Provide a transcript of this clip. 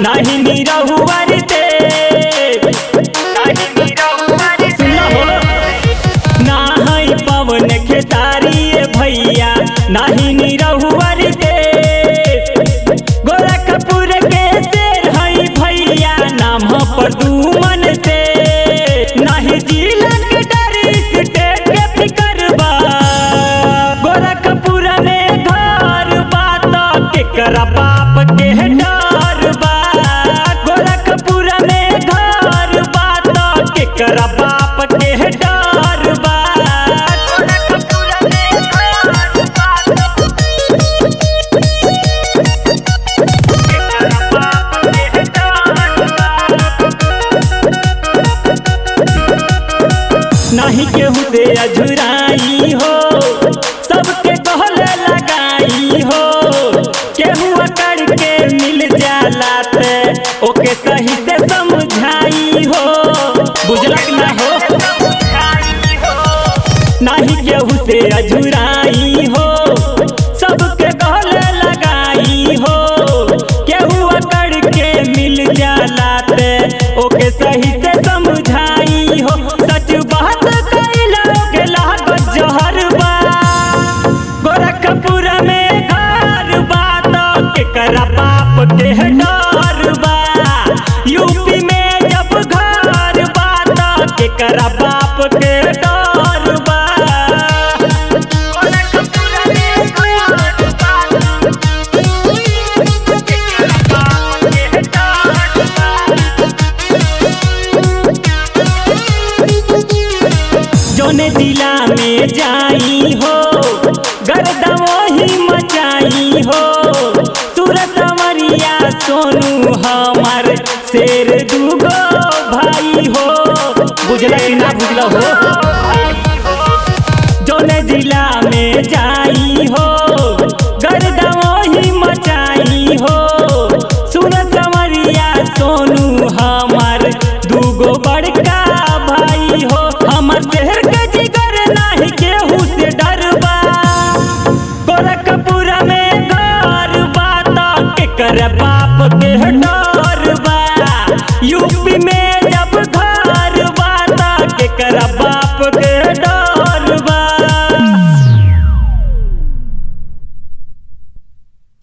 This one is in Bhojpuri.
नाही निरहुआर ते सुना हो ना है पवन खेतारी भैया नाही निरहुआर ते गोरखपुर के शेर है भैया नाम पर दुमन से नाही जिला के डरी स्टेट के फिकर बा गोरखपुर में घर बात केकरा बाप के डर बा गोरखपुर में घर बात केकरा बाप के डर बा गोरखपुर में घर बात केकरा बाप के डर बा नाही केहू से अझुराई हो सबके कहले लगाई हो केहू अकड़ के मिल जाला ते ओके सही से समझाई हो बुझलक ना हो नाही केहू से अझुराई हो सबके कहले लगाई हो केहू अकड़ के मिल जाला ते ओके सही से समझाई हो सच बात कइला के लागत जहर बा गोरखपुर में घर बात केकरा बाप के डर बा यूपी में जब घर बात केकरा बाप के डर बा गोरखपुर में घर बात केकरा बाप के डर बा जौने जिला में जाई हो गर्दा वही मचाई हो सूरत मरिया सोनू हमार शेर दूगो भाई हो बुझला कि ना बुझला हो जौने जिला में जाई हो गर्दा वही मचाई हो सूरत मरिया सोनू हमार दूगो बड़का भाई हो हमर शहर के जिगर नाही केहू से डरबा गोरखपुर में घर बात केकर बाप के डर